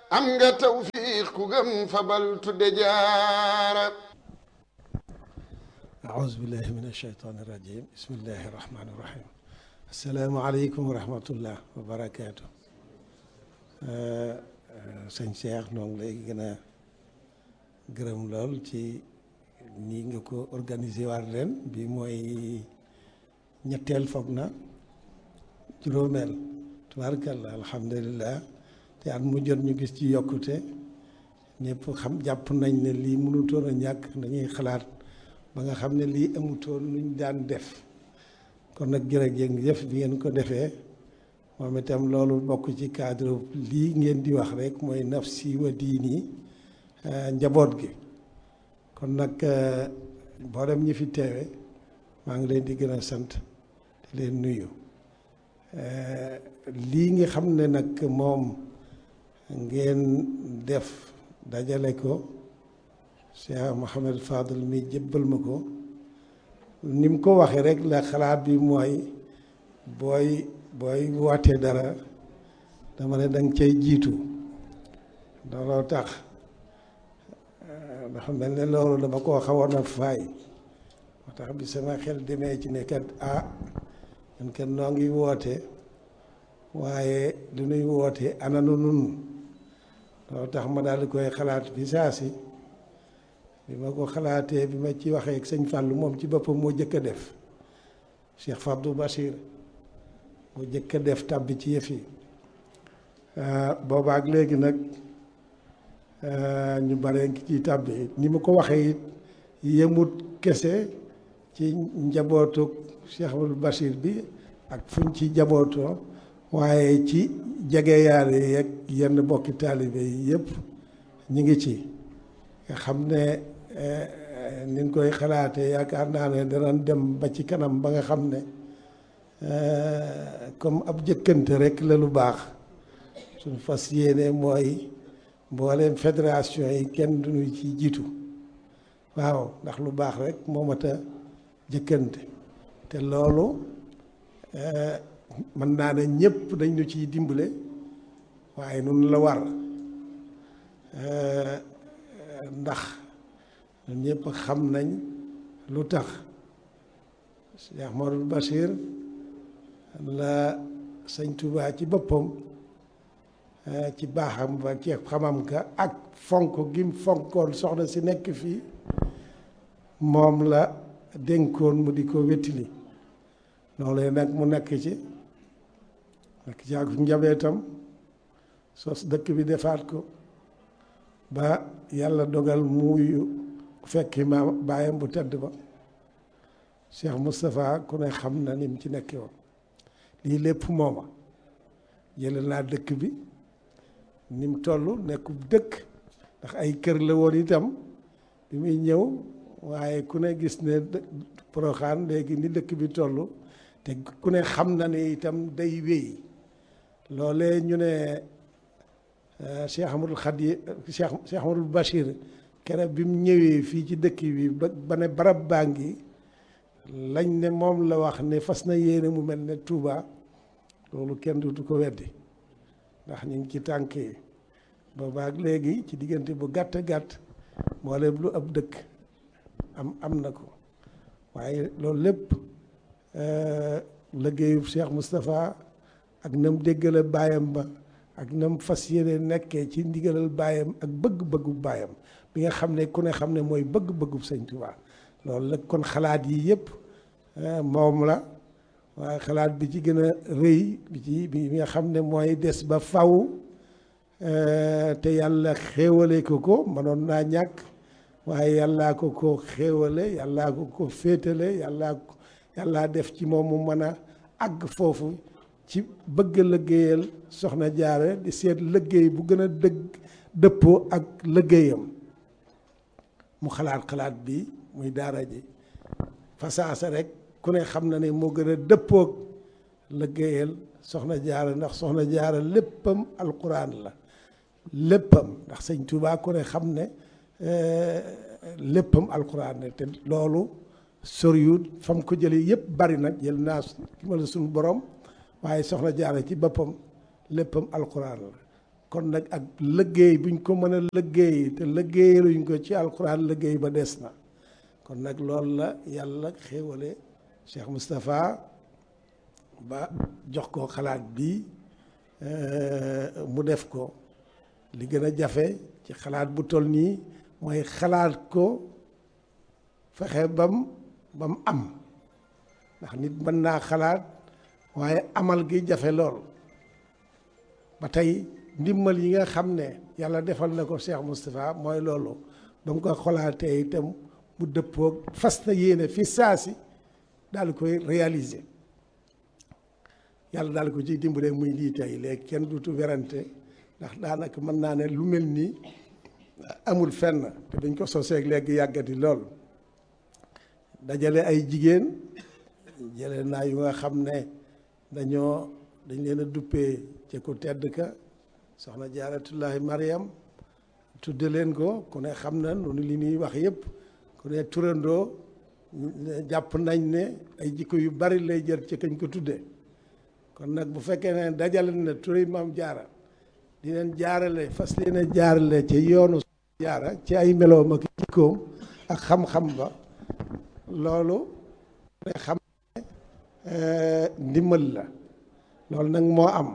am nga tawfiq ku gëm fabal tudde jaara أعوذ بالله من الشيطان الرجيم بسم الله الرحمن الرحيم السلام عليكم ورحمة الله وبركاته sëñ Cheikh noo ngi lay gën a gërëm lool ci nii nga ko organisé waat ren bi mooy ñetteel foog na juróomeel tubaarkalla alhamdulilah te at mu jot ñu gis ci yokkute ñëpp xam jàpp nañ ne lii mënutoon a ñàkk dañuy xalaat ba nga xam ne lii amutoon luñ daan def kon nag jërëjëf bi ngeen ko defee moom itam loolu bokk ci cadre lii ngeen di wax rek mooy nafsi wa diini njaboot gi kon nag mboolem ñi fi teewe maa ngi leen di gën a sant di leen nuyu lii nga xam ne nag moom ngeen def dajale ko Cheikh Mouhamed Fadel mi jëbbal ma ko ni mu ko waxee rek la xalaat bi mooy booy booy wootee dara dama ne danga cay jiitu looloo tax dafa mel ne loolu dama koo xawoon a faay moo tax bi sama xel demee ci ne kat ah ñun kat noo ngi woote waaye lu nuy woote ananu nun loolu tax ma daal di koy xalaat bi saa si bi ma ko xalaatee bi ma ci waxee ak sëñ Fallou moom ci boppam moo jëkk a def Cheikh Fabdou Bachir moo jëkk a def tàbbi ci yëf yi boobaak léegi nag ñu bare ngi ciy tàbbi ni ma ko waxee it yemut kese ci njabootu Cheikh Fabdou Bachir bi ak fuñ ci njabootoo waaye ci jegeyaale yeeg yenn bokki taalibe yi yëpp ñu ngi ci nga xam ne ni ñu koy xalaatee yaakaar naa ne danañ dem ba ci kanam ba nga xam ne comme ab jëkkante rek la lu baax suñu fas yéene mooy mbooleem fédération yi kenn duñu ci jiitu waaw ndax lu baax rek moo mat a jëkkante te loolu mën naa ne ñëpp dañ ñu ciy dimbale waaye nun la war ndax ñun ñëpp xam nañ lu tax Cheikh Modou Bachir la sëñ Touba ci boppam ci baaxam ba ci xamam ka ak fonk gim fonkoon soxna si nekk fii moom la dénkoon mu di ko wettili loolu nag mu nekk ci nekk ci ak njabootam sos dëkk bi defaat ko ba yàlla dogal muuyu fekki ma bàyyam bu tedd ba Cheikh Moustapha ku ne xam na ni mu ci nekkee woon lii lépp mooma jële naa dëkk bi ni mu toll nekkub dëkk ndax ay kër la woon itam bi muy ñëw waaye ku ne gis ne Porokhane léegi ni dëkk bi toll te ku ne xam na ne itam day wéy loolee ñu ne Cheikh Amadou Khadi Cheikh Cheikh Amadou Bachir keroog bi mu ñëwee fii ci dëkk bi ba ba ne barab baa ngi lañ ne moom la wax ne fas na yéene mu mel ne Touba loolu kenn du ko weddi ndax ñu ngi ci tànk yi boobaak léegi ci diggante bu gàtt gàtt mboolem lu ab dëkk am am na ko waaye loolu lépp liggéeyu Cheikh Moustapha ak nam déggale baayam ba ak nam fas yéene nekkee ci ndigalal baayam ak bëgg-bëggu baayam bi nga xam ne ku ne xam ne mooy bëgg-bëggu sëñ Tuubaa loolu la kon xalaat yi yëpp moom la waaye xalaat bi ci gën a rëy bi ci bi nga xam ne mooy des ba faw te yàlla xéewale ko ko mënoon naa ñàkk waaye yàllaa ko ko xéewale yàllaa ko ko féetale yàllaa ko yàllaa def ci moom mu mën a àgg foofu ci bëgg liggéeyal soxna jaare di seet liggéey bu gën a dëgg dëppoo ak liggéeyam mu xalaat xalaat bi muy daara ji fasaasa rek ku ne xam na ne moo gën a dëppoog liggéeyal soxna jaara ndax soxna jaara léppam alquran la léppam ndax sëñ Tuubaa ku ne xam ne léppam alquran la te loolu soriwut fam ko jëlee yëpp bari nag jël naa ki ma la suñu borom waaye soxna jaara ci boppam léppam alquran la kon nag ak liggéey buñ ko mën a liggéey te liggéeyaluñ ko ci alxuraan liggéey ba des na kon nag loolu la yàlla xéewale Cheikh Moustapha ba jox ko xalaat bi mu def ko li gën a jafe ci xalaat bu toll nii mooy xalaat ko fexe bam bam am ndax nit mën naa xalaat waaye amal gi jafe lool ba tey ndimbal yi nga xam ne yàlla defal na ko Cheikh Moustapha mooy loolu ba mu ko xolaatee itam mu dëppoog fas na yéene fi saasi daal di koy réaliser yàlla daal ko ciy dimbale muy lii tey léegi kenn dutu werante ndax daanaka mën naa ne lu mel nii amul fenn te dañ ko soseeg léegi yàggati lool dajale ay jigéen jële naa yu nga xam ne dañoo dañ leen a duppee ci ku tedd ka soxna jaaratullahi mariam tudde leen ko ku ne xam na noonu li ñuy wax yëpp ku ne turandoo jàpp nañ ne ay jikko yu bari lay jër ci kañ ko tudde kon nag bu fekkee ne dajale na turi maam jaara di leen jaarale fas leen a jaarale ci yoonu jaara ci ay meloom ak jikkoom ak xam-xam ba loolu ne xam ne ndimbal la loolu nag moo am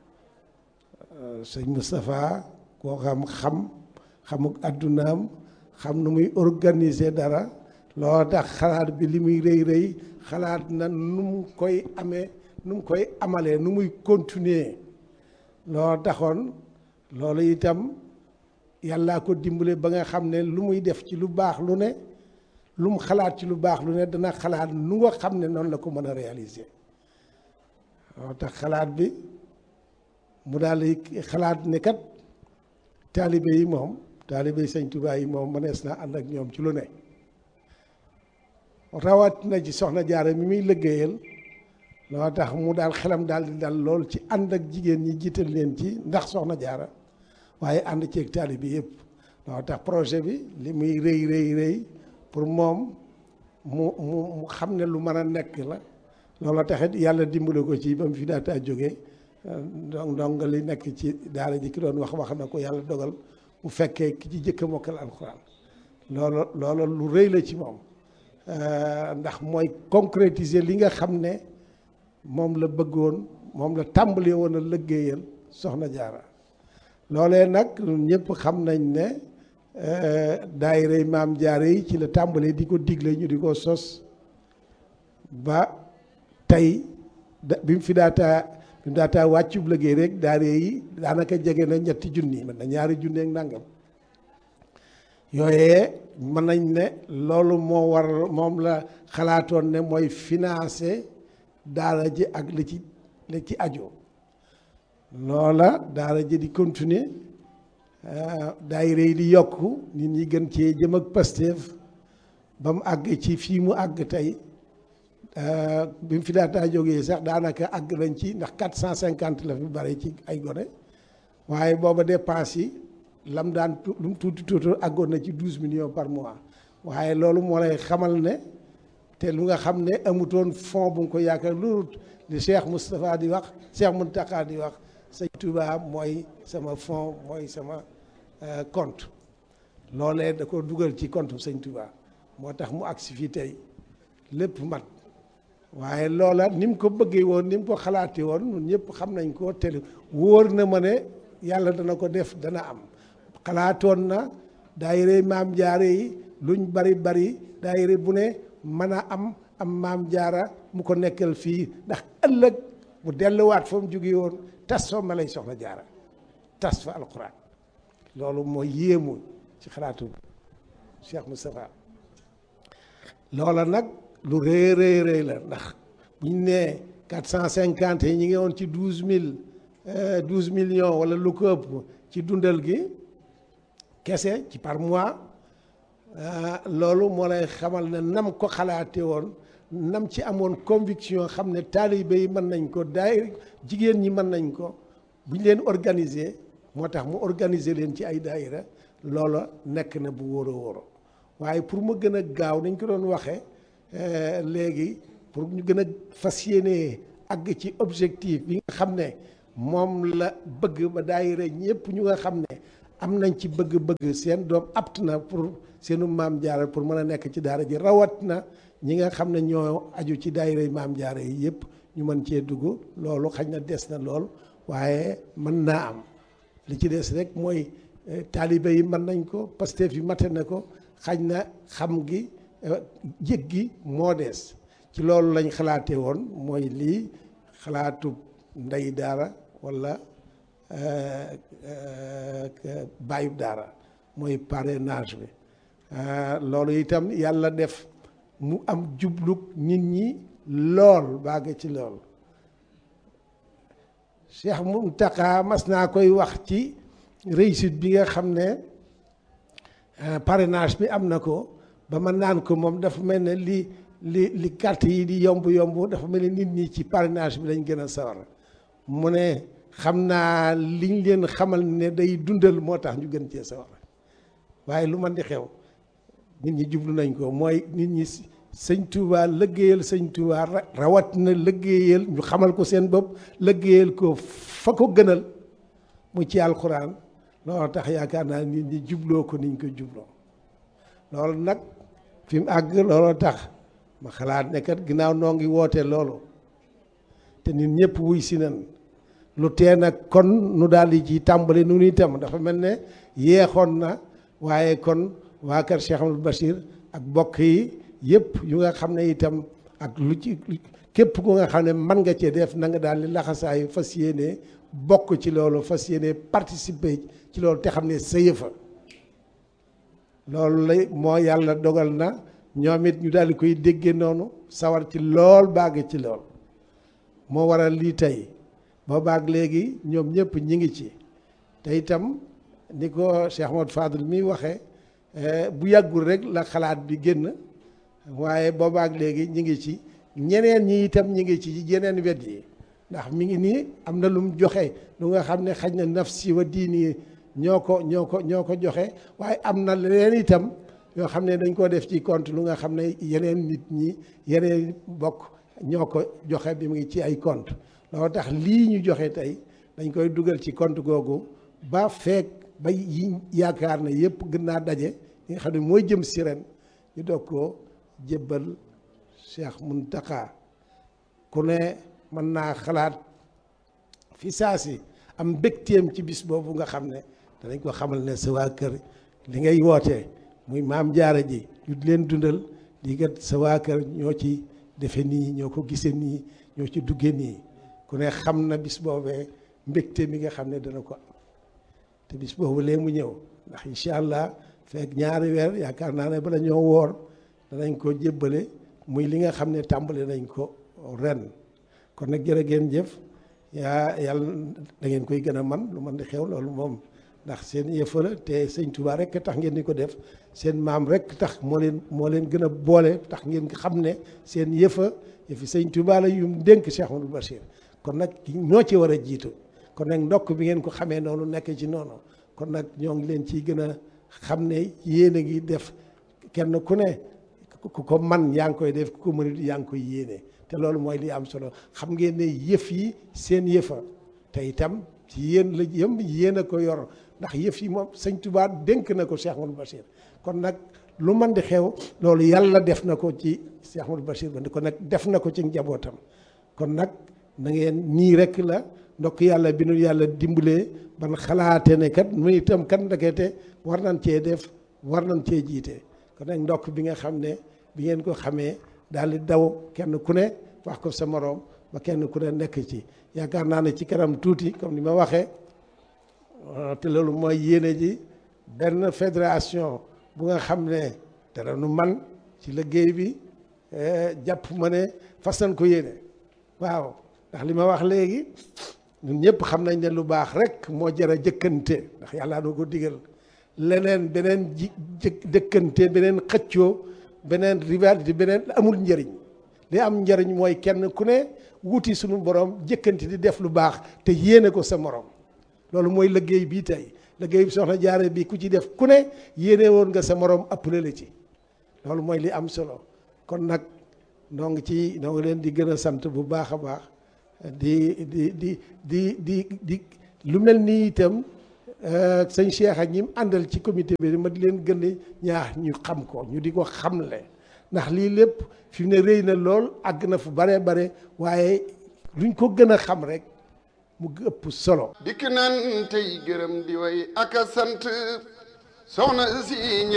sëñ Moustapha koo xam xam xamuk àddunaam xam nu muy organiser dara loo tax xalaat bi li muy rëy rëy xalaat na nu mu koy amee nu mu koy amalee nu muy continuer loo taxoon loolu itam yàllaa ko dimbale ba nga xam ne lu muy def ci lu baax lu ne lu mu xalaat ci lu baax lu ne dana xalaat nu nga xam ne noonu la ko mën a réaliser loo tax xalaat bi mu daal di xalaat ne kat taalibe yi moom taalibe yi sëñ Tuubaa yi moom mënees naa ànd ak ñoom ci lu ne rawat na ci soxna jaara mi muy liggéeyal loo tax mu daal xelam daal di dal lool ci ànd ak jigéen ñi jiital leen ci ndax soxna jaara waaye ànd ceeg taalibe yëpp loo tax projet bi li muy rëy rëy rëy pour moom mu mu mu xam ne lu mën a nekk la loolu taxit yàlla dimbale ko ci ba mu fi daataa jógee donc donc li nekk ci daara ji ki doon wax wax na ko yàlla dogal bu fekkee ki ci jëkk a mokkal alxuraan loolu loolu lu rëy la ci moom ndax mooy concrétiser li nga xam ne moom la bëggoon moom la tàmbalee woon a liggéeyal soxna jaara loolee nag ñëpp xam nañ ne daayira maam jaara yi ci la tàmbalee di ko digle ñu di ko sos ba tey da bi mu fi daataa bi mu daataa wàccub liggéey rek daara yi daanaka jege na ñetti junni mën na ñaari junni ak nangam yooyee mën nañ ne loolu moo war moom la xalaatoon ne mooy financer daara ji ak li ci li ci ajo loola daara ji di continuer daayira yi di yokk nit ñi gën cee jëm ak Pastef ba mu àgg ci fii mu àgg tey bi mu fi daataa jógee sax daanaka àgg nañ ci ndax quatre cent cinquante la fi bari ci ay gone waaye booba dépense yi lam daan lu mu tuuti tuuti àggoon na ci douze millions par mois waaye loolu moo lay xamal ne te lu nga xam ne amutoon fond bu nga ko yaakaar lu li Cheikh Moustapha di wax Cheikh Mountakha di wax sëñ Touba mooy sama fond mooy sama compte loolee da ko dugal ci compte sëñ Touba moo tax mu agsi fii tey lépp mat waaye loola ni mu ko bëggee woon ni mu ko xalaatee woon ñun ñëpp xam nañ ko te wóor na ma ne yàlla dana ko def dana am xalaatoon na daayira maam jaare yi luñ bari bari daayira bu ne mën a am am maam jaara mu ko nekkal fii ndax ëllëg mu delluwaat fa mu jóge woon tas fa ma lay soxla jaara tas fa alquran loolu mooy yéemu ci xalaatu Cheikh Moustapha loola nag lu rëy rëy rëy la ndax buñ nee quatre cent cinquante yi ñi ngi woon ci douze mille douze millions wala lu ko ëpp ci dundal gi kese ci par mois loolu moo lay xamal ne nam ko xalaate woon nam ci amoon conviction xam ne taalibe yi mën nañ ko daay jigéen ñi mën nañ ko bu ñu leen organiser moo tax mu organiser leen ci ay daayira loola nekk na bu wóor a wóoro waaye pour mu gën a gaaw nañ ko doon waxee léegi pour ñu gën a fas yéene àgg ci objectif bi nga xam ne moom la bëgg ba daayira ñëpp ñu nga xam ne am nañ ci bëgg-bëgg seen doom apt na pour seenu maam jaara pour mën a nekk ci daara ji rawat na ñi nga xam ne ñoo aju ci daayira maam jaara yi yëpp ñu mën cee dugg loolu xañ na des na lool waaye mën naa am li ci des rek mooy taalibe yi mën nañ ko Pastef yi mate na ko xañ na xam gi jëg gi moo des ci loolu lañ xalaatee woon mooy lii xalaatu ndey daara walla bàyyub daara mooy parrainage bi loolu itam yàlla def mu am jublug nit ñi lool bàgg ci lool Cheikh Mountakha mas naa koy wax ci réussite bi nga xam ne parrainage bi am na ko ba ma naan ko moom dafa mel ne li li li carte yi di yomb yomb dafa mel ne nit ñi ci parrainage bi lañ gën a sawar mu ne xam naa liñ leen xamal ne day dundal moo tax ñu gën cee sawar waaye lu man di xew nit ñi jublu nañ ko mooy nit ñi sëñ Touba lëggéeyal sëñ Touba rawat na lëggéeyal ñu xamal ko seen bopp lëggéeyal ko fa ko gënal mu ci alxuraan loolu tax yaakaar naa nit ñi jubloo ko niñ ko jubloo loolu nag fi mu àgg looloo tax ma xalaat ne kat ginnaaw noo ngi woote loolu te nit ñëpp wuy si nan lu tee nag kon nu daal di ci tàmbali nu itam dafa mel ne yeexoon na waaye kon waa kër Cheikh Amadou Bachir ak bokk yi yëpp yu nga xam ne itam ak lu ci képp ku nga xam ne mën nga cee def na nga daal di laxasaayu fas yéene bokk ci loolu fas yéene participer ci loolu te xam ne sa yëfa loolu lay moo yàlla dogal na ñoom it ñu daal di koy déggee noonu sawar ci lool bàgg ci lool moo waral lii tey boo baag léegi ñoom ñëpp ñi ngi ci te itam ni ko Cheikh Ahmad Fadl mi waxee bu yàggul rek la xalaat bi génn waaye boobaak léegi ñi ngi ci ñeneen ñi itam ñi ngi ci yeneen wet yi ndax mi ngi nii am na lu mu joxe lu nga xam ne xaj na nafsi wa diini ñoo ko ñoo ko ñoo ko joxe waaye am na leneen itam yoo xam ne dañ koo def ci compte lu nga xam ne yeneen nit ñi yeneen bokk ñoo ko joxe bi mu ngi ci ay compte loolu tax lii ñu joxe tey dañ koy dugal ci compte googu ba feek ba yi yaakaar ne yëpp gën naa daje li nga xam ne mooy jëm si ren ñu doog koo jébbal Cheikh Mountakha ku ne mën naa xalaat fi saa si am mbégteem ci bis boobu nga xam ne danañ ko xamal ne sa waa kër li ngay wootee muy maam jaara ji ñu leen dundal lii kat sa waa kër ñoo ci defe nii ñoo ko gisee nii ñoo ci duggee nii ku ne xam na bis boobee mbégte mi nga xam ne dana ko am te bis boobu lee mu ñëw ndax incha allah fekk ñaari weer yaakaar naa ne bala ñoo woor danañ ko jébbale muy li nga xam ne tàmbali nañ ko ren kon nag jërë ngeen jëf yaa yàlla da ngeen koy gën a man lu man di xew loolu moom ndax seen yëfa la te sëñ Touba rek tax ngeen di ko def seen maam rek tax moo leen moo leen gën a boole tax ngeen xam ne seen yëfa yëfi sëñ Touba la yu mu dénk Cheikh Amadou Bachir kon nag ñoo ci war a jiitu kon nag ndokk bi ngeen ko xamee noonu nekk ci noonu kon nag ñoo ngi leen ciy gën a xam ne yéen a ngi def kenn ku ne ku ko man yaa ngi koy def ku ko mënut yaa ngi koy yéene te loolu mooy li am solo xam ngeen ne yëf yi seen yëfa te itam ci yéen la yëm yéen a ko yor ndax yëf yi moom sëñ Tuubaa dénk na ko Cheikh Amadou Bachir kon nag lu man di xew loolu yàlla def na ko ci Cheikh Amadou Bachir ba kon nag def na ko ci njabootam kon nag na ngeen nii rek la ndokk yàlla bi nu yàlla dimbalee ban xalaate ne kat mu itam kat ndekete war nañ cee def war nañ cee jiite kon nag ndokk bi nga xam ne bi ngeen ko xamee daal di daw kenn ku ne wax ko sa moroom ba kenn ku ne nekk ci yaakaar naa ne ci kanam tuuti comme ni ma waxee te loolu mooy yéene ji benn fédération bu nga xam ne dara nu man ci liggéey bi jàpp ma ne fas nañ ko yéene waaw ndax li ma wax léegi ñun ñëpp xam nañ ne lu baax rek moo jar a jëkkante ndax yàlla doo ko digal leneen beneen ji jëkkante beneen xëccoo beneen rivalité beneen amul njëriñ li am njëriñ mooy kenn ku ne wuti suñu borom jëkkante di def lu baax te yéene ko sa morom loolu mooy liggéey bii tey liggéey bi soxna jaare bi ku ci def ku ne yéene woon nga sa morom appelé la ci loolu mooy li am solo kon nag noo ngi ci noo ngi leen di gën a sant bu baax a baax di di di di di di lu mel nii itam sëñ Cheikh ak ñi mu àndal ci comité bi ma di leen gën a ñaax ñu xam ko ñu di ko xamle ndax lii lépp fi mu ne rëy na lool àgg na fu bare bare waaye luñ ko gën a xam rek mu ëpp solo dikk nan tey gërëm di way ak a sant soxna si